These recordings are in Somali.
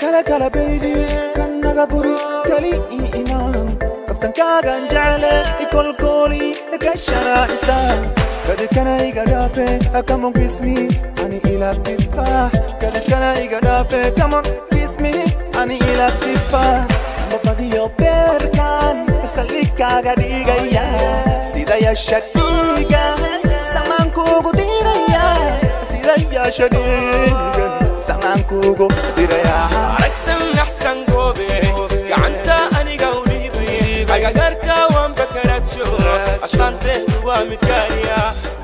kala kala baby kan naga buri kali ii imaan kaftankaagan jecle ikolkooli kashanaaisa kadikana iga dhaafe come on kiss me ani ila tifa kadikana iga dhaafe come on kiss me ani ila tifa samabadiyo beerkan salikaaga dhigaya sida yasha dhiiga samaankuugu diraya sida yasha dhiiga samaankuugu diraya aragsan naxsan goobe gacanta aniga u dhiibay agagarka waan bakaraadsho astaanteedu waa midgaaniya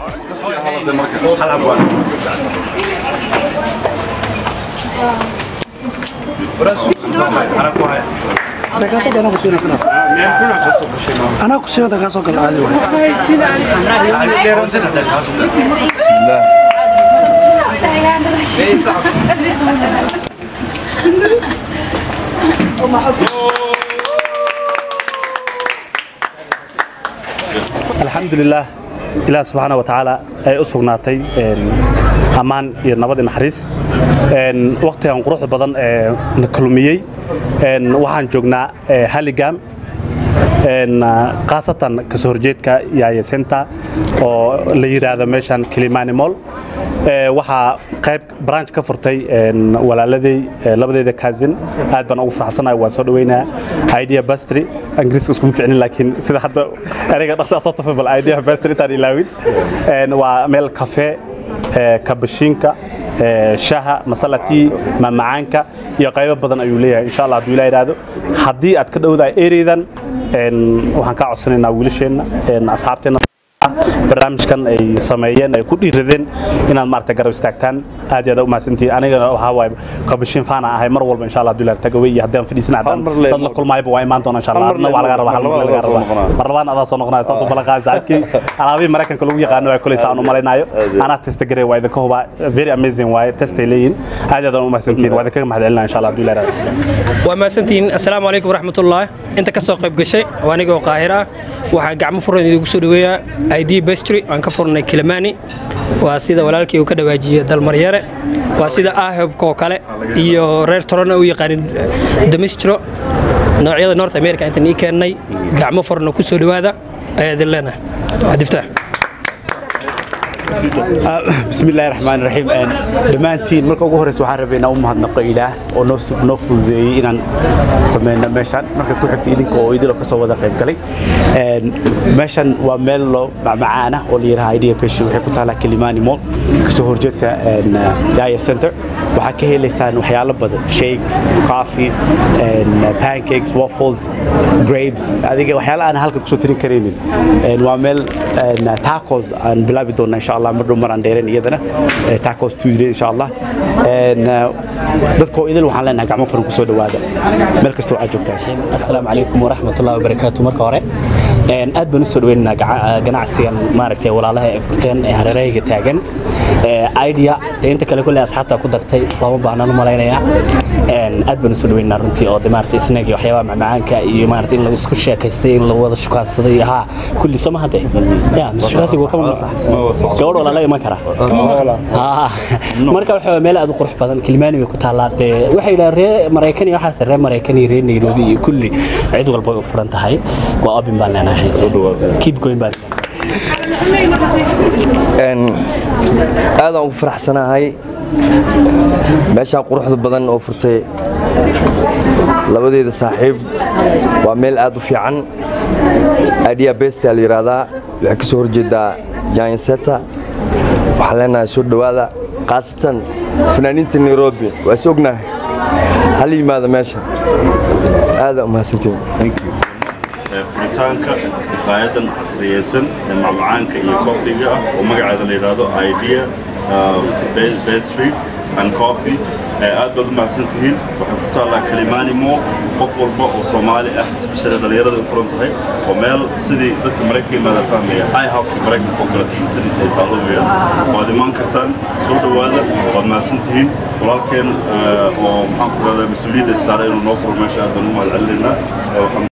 anaa kusiibada kaa soo gala caadi waay alxamdulilaah ilaah subxaana wa tacaala ay u sugnaatay ammaan iyo nabad i naxariis wakhtigan quruxda badan ee na kulmiyey waxaan joognaa haligam khaasatan kasoo horjeedka yaaya center oo la yidhaahdo meeshan kilimani mall waxaa qayb branch ka furtay walaaladey labadeeda kaasin aad baan ugu faraxsanahay waan soo dhaweynaa idea bastry ingiriiska iskuma ficnin laakiin sida hadda ereyga dhaqsaa soo tufay bal idea bastry intaan ilaawin waa meel kafe kabashiinka shaha masalatii mamacaanka iyo qaybo badan ayuu leeyahay insha allah hadduu ilaa idhaahdo haddii aad ka dhowdahay ereydan waxaan kaa codsanaynaa wiilasheenna asxaabteenna barnaamijkan ay sameeyeen ay ku dhiiradeen inaad maaragtay garab istaagtaan aad iyo aad u mahadsantihiin anigana waxaa waaye kabashiin faana ahay mar walba insha allah hadduu ilaa tagaway iyo haddii aan fadhiisan haddaan dad la kulmaayba waa imaan doona insha allah adna waa laga rabaa hal mar laga rabaa mar labaan adaa soo noqonaya saasoo balan qaadi saacadkii alaabihii maraykanka lagu yaqaano waa kuleysa aan u malaynayo anaa testa garey waa idinka hubaa very amazing waaye testay leeyihin aad iyo aad u mahadsantihiin waa idinkaga mahadcelinaa insha allah hadduu ilaa waa mahadsantihiin assalaamu calaykum waraxmatullaah inta ka soo qayb gashay waa anigoo qaahir ah waxaa gacmo furan idigu soo dhaweeyaa id bestry aan ka furnay kilimani waa sida walaalkii uu ka dhawaajiye dalmaryare waa sida ahebkoo kale iyo reer torona u yaqaanin domistro noocyada north america intaan ii keennay gacmo furana ku soo dhawaada ayaa idin leenahay cabdiftaax بسم الله الرحمن الرحيم دمانتين marka ugu horeysa waxaan rabay inaan u mahadnaqo ilaah oo noo noo fududeeyay inaan sameeyno meeshan marka ku xigta idinka oo idilo ka soo wada qayb galay meeshan waa meel loo macmacaan ah oo la yiraahdo idea peshi waxay ku taalaa Kilimani Mall ka soo horjeedka Daya Center waxaa ka helaysaan waxyaalo badan shakes coffee pancakes waffles grapes adiga waxyaalo aan halka kusoo tirin karaynin waa meel tacos aan bilaabi doona insha allah mar dhow mar aan dheereen iyadana tacos tuesday insha allah dadkoo idil waxaan leenahay gacmo furan kusoo dhawaada meel kastoo aad joogtaan asalaamu calaykum waraxmatullahi wabarakaatu marka hore aad baan u soo dhaweynaynaa ganacsigan maaragtay walaalaha ay furteen ee hareerahayga taagan idea dee inta kale kulle asxaabta ku dartay lama baahnaan u malaynayaa aad baan u soo dhaweynaynaa runtii oo de maaragtay snaga waxyaabaha macmacaanka iyo maaragtay in la isku sheekaystay in la wada shukaansaday haa kulli soo ma hadde ya mishukaansigu waa ka mamnuuc gabadh walaala iman kara marka waxa meel aad u qurux badan kilmaani bay ku taallaa dee waxay yidhaha ree maraykan iyo waxaas ree maraykan iyo ree nairobi iyo kulli cid walba way u furan tahay waa obin baan leenahay keep going baan aadaan ugu faraxsanahay meeshaan quruxda badan oo furtay labadeeda saaxiib waa meel aad u fiican idea besta la yidhaahdaa waxay ka soo horjeedaa jainseta waxaan leenahay soo dhowaada khaasatan fanaaniinta nairobi waa is ognahay hal yimaada meesha aadaa u mahadsantiin furitaanka qaayadan casriyeysan ee macmacaanka iyo koofiga ah oo magaceeda la yidhaahdo idea pastry and coffee aad baad u mahadsan tihiin waxay ku taallaa kalimani mall qof walba oo soomaali ah especially dhallinyarada u furan tahay oo meel sidii dadka maraykanka yimaada fahmaya ihawka maraykanka oo kale tiitadiisa ay taallo weeyaan waad imaan kartaan soo dhowaada waad mahadsan tihiin walaalkeen oo maxaan ku rahdaa mas-uuliyadda saaray inuu noo furo meesha aad baan u mahad celinaynaa